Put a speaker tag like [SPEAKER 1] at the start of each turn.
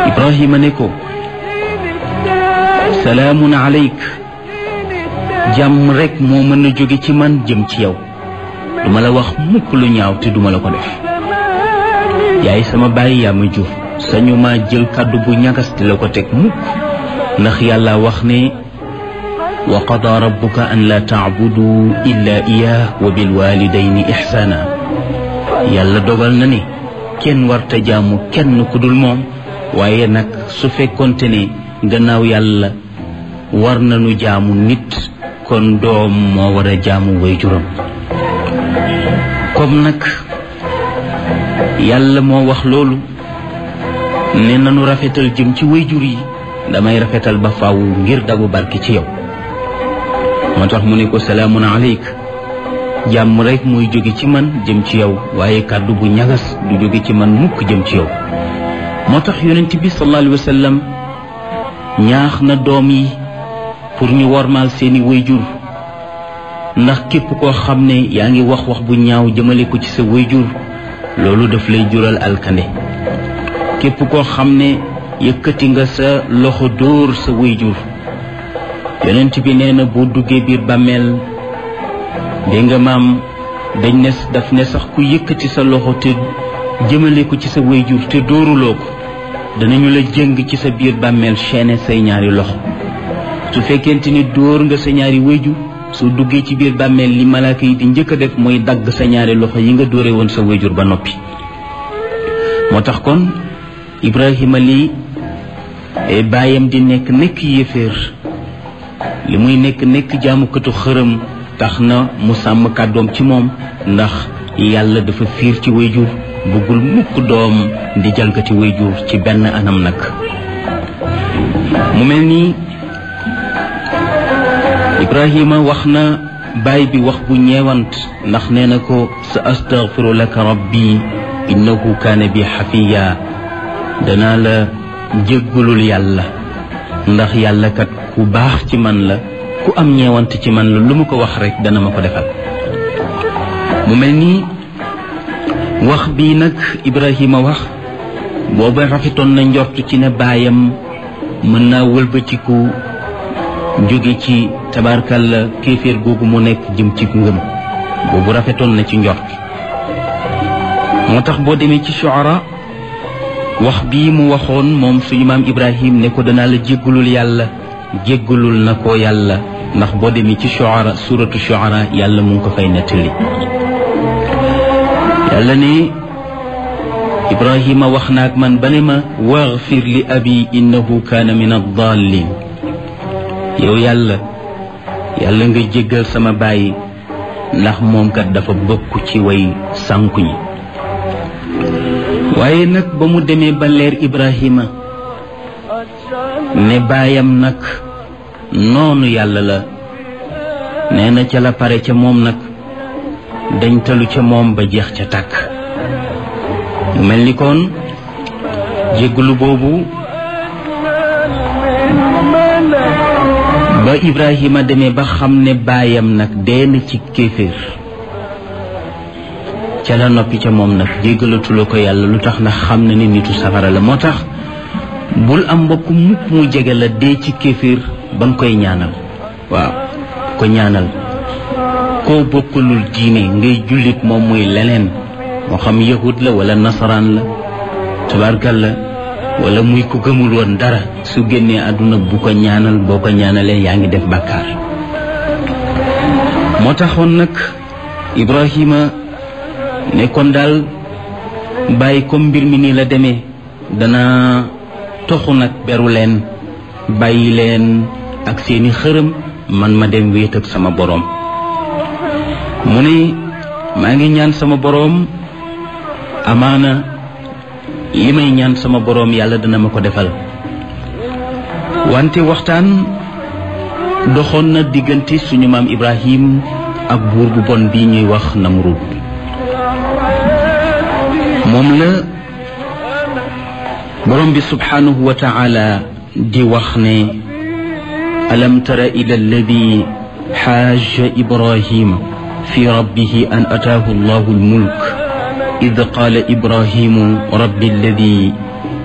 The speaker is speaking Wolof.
[SPEAKER 1] ibrahima ne ko salaamun aleyk jàmm rekk moo mën a jóge ci man jëm ci yow duma la wax mukk lu ñaaw te duma la ko def yaay sama bàyyi yaa ma jur sañu ma jël kàddu bu ñagas te la ko teg mukk ndax yàlla wax ne wa qada rabbuka an la taabudu illa iyah wa bilwalidayni ixsaana yàlla dogal na ne kenn warta jaamu kenn ku dul moom waaye nag su fekkonte ne gannaaw yàlla war nañu jaamu nit kon doom moo war a jaamu way juram comme nag yàlla moo wax loolu ne nanu rafetal jëm ci way jur yi damay rafetal ba faaw ngir dagu barki ci yow moo tax mu ne ko salaamun aleyk jàmm rek muy jóge ci man jëm ci yow waaye kàddu bu ñagas du jóge ci man mukk jëm ci yow moo tax yonent bi sallallahu alayhi wa sallam ñaax na doom yi pour ñu wormaal seeni wayjur ndax képp koo xam ne yaa ngi wax wax bu ñaaw jëmale ko ci sa wayjur loolu daf lay jural alkande képp koo xam ne yëkkati nga sa loxo dóor sa wayjur yonent bi nee na boo duggee biir bàmmeel dégg nga maam dañ ne daf ne sax ku yëkkati sa loxo te jëmale ko ci sa wayjur te dóoruloo ko danañu la jëng ci sa biir bàmmeel chaîne say ñaari loxo su fekkente ni dóor nga sa ñaari wayjur soo duggee ci biir bàmmeel li malaaka yi di njëkk a def mooy dagg sa ñaari loxo yi nga dóore woon sa wayjur ba noppi moo tax kon Ibrahima lii baayam di nekk nekk yéeféer li muy nekk nekk jaamukatu xërëm tax na mu sàmm kàddoom ci moom ndax yàlla dafa fiir ci wayjur bëggul mukk doom di jalgati wayjur ci benn anam nag mu mel nii Ibrahima wax na baay bi wax bu ñeewant ndax nee na ko sa astaghfiru laka rabbi innahu kaana bi xafiya danaa la jéggalul yàlla ndax yàlla kat ku baax ci man la ku am ñeewant ci man la lu mu ko wax rek dana ma ko defal mu mel nii wax bii nag Ibrahima wax booba rafetoon na njort ci ne baayam mën naa wëlbatiku jóge ci tabarkalla kéeféer googu mu nekk jëm ci ngëm boobu rafetoon na ci njort moo tax boo demee ci shuara wax bii mu waxoon moom suñu maam Ibrahim ne ko danaa la jéggalul yàlla jéggalul na ko yàlla ndax boo demee ci shuara suratu shuara yàlla mu ngi ko fay nettali yàlla ne Ibrahima wax naag man ba ne ma waxfir li abi innahu kaana min addaalin yow yàlla yàlla nga jéggal sama baay ndax moom kat dafa bokk ci way sànku ñi waaye nag ba mu demee ba leer Ibrahima ne baayam nag noonu yàlla la nee na ca la pare ca moom nag dañ talu ca moom ba jeex ca tàkk mu mel ni kon jéggalu boobu ba Ibrahima demee ba xam ne baayam nag dee na ci kéeféer ca la noppi ca moom nag jéggalatula ko yàlla lu tax ndax xam na ni nitu safara la moo tax bul am mbokk mukk mu jege la dee ci kéeféer ba nga koy ñaanal waaw ko ñaanal koo bokkalul diine ngay jullit moom muy leneen moo xam yahud la wala nasaraan la tabarkal la wala muy ku gëmul woon dara su génnee àdduna bu ko ñaanal boo ko ñaanalee yaa ngi def bàkkaar moo taxoon nag Ibrahima ne kon daal bàyyi comme mbir mi nii la demee dana toxu nag beru leen bàyyi leen ak seeni xërëm man ma dem wéet ak sama boroom mu ne maa ngi ñaan sama boroom amaana li may ñaan sama boroom yàlla dana ma ko defal wante waxtaan doxoon na diggante suñu maam Ibrahim ak buur bu bon bii ñuy wax Namrud moom la boroom bi subhanahu wa taala di wax ne alam tara ila alladi xaaja ibrahima fi rabbihi an ataahu allahu almulk id qaala ibrahimu rabbi alladi